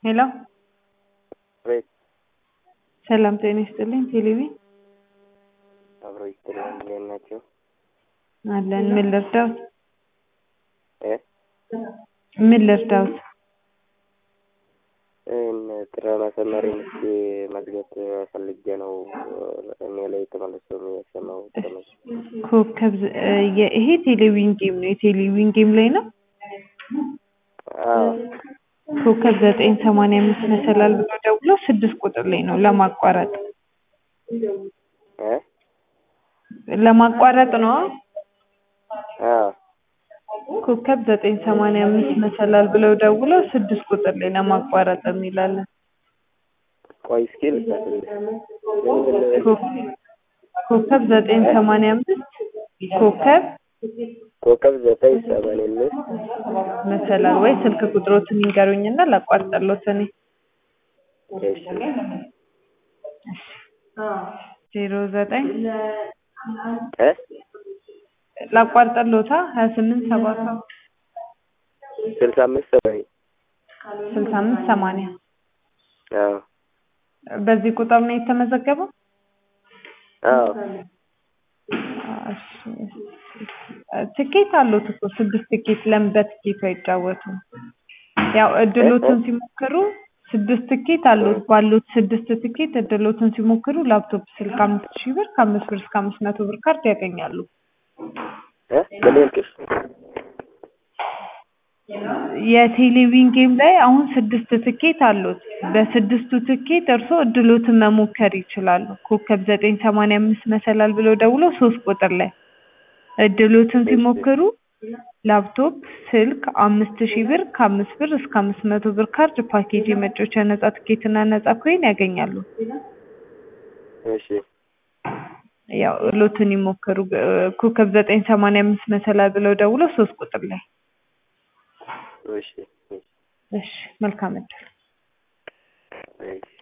ሄሎ አቤት ሰላም ጤና ይስጥልኝ። ቴሌቪ አብሮ ይስጥልኝ። እንዴት ናቸው? አለን። ምን ልርዳዎት? እ ምን ልርዳዎት? እን ጥረ ማሰመሪ ምስኪ መዝገብ ፈልጌ ነው እኔ ላይ ተመልሶ የሚያሰማው ተመስ ኮከብ ዘ- እ የ- ይሄ ቴሌቪዥን ጌም ነው። የቴሌቪዥን ጌም ላይ ነው። አዎ ኮከብ ዘጠኝ ሰማንያ አምስት መሰላል ብሎ ደውሎ ስድስት ቁጥር ላይ ነው ለማቋረጥ እ ለማቋረጥ ነው። አዎ ኮከብ ዘጠኝ ሰማንያ አምስት መሰላል ብለው ደውለው ስድስት ቁጥር ላይ ለማቋረጥ የሚላለን ቆይ እስኪ ልጻፍልህ። ምን ምን ኮ- ኮከብ ዘጠኝ ሰማንያ አምስት ኮከብ ኮከብ ዘጠኝ ሰማንያ አምስት መሰላል ወይ ስልክ ቁጥሮትን ይንገሩኝና ላቋርጠሎት እኔ እሺ ዜሮ ዘጠኝ እ ላቋርጠሎታ ሀያ ስምንት ሰባ ሰባት ስልሳ አምስት ሰማንያ ስልሳ አምስት ሰማንያ አዎ በዚህ ቁጥር ነው የተመዘገበው። አዎ እሺ። ትኬት አሉት እኮ ስድስት ትኬት ለምን በትኬቱ አይጫወቱም? ያው እድሎትን ሲሞክሩ ስድስት ትኬት አሉት። ባሉት ስድስት ትኬት እድሎትን ሲሞክሩ ላፕቶፕ ስልክ አምስት ሺህ ብር ከአምስት ብር እስከ አምስት መቶ ብር ካርድ ያገኛሉ። እ ምን ያልክሽ? የቴሌቪዥን ጌም ላይ አሁን ስድስት ትኬት አሉት። በስድስቱ ትኬት እርስዎ እድሎትን መሞከር ይችላሉ። ኮከብ ዘጠኝ ሰማንያ አምስት መሰላል ብለው ደውሎ ሶስት ቁጥር ላይ እድሎትን ሲሞክሩ ላፕቶፕ ስልክ አምስት ሺህ ብር ከአምስት ብር እስከ አምስት መቶ ብር ካርድ ፓኬጅ የመጫወቻ ነጻ ትኬትና ነጻ ኮይን ያገኛሉ። እሺ ያው እድሎትን ይሞክሩ። እ፣ ኮከብ ዘጠኝ ሰማንያ አምስት መሰላል ብለው ደውሎ ሶስት ቁጥር ላይ እሺ እሺ፣ መልካም እድል። እሺ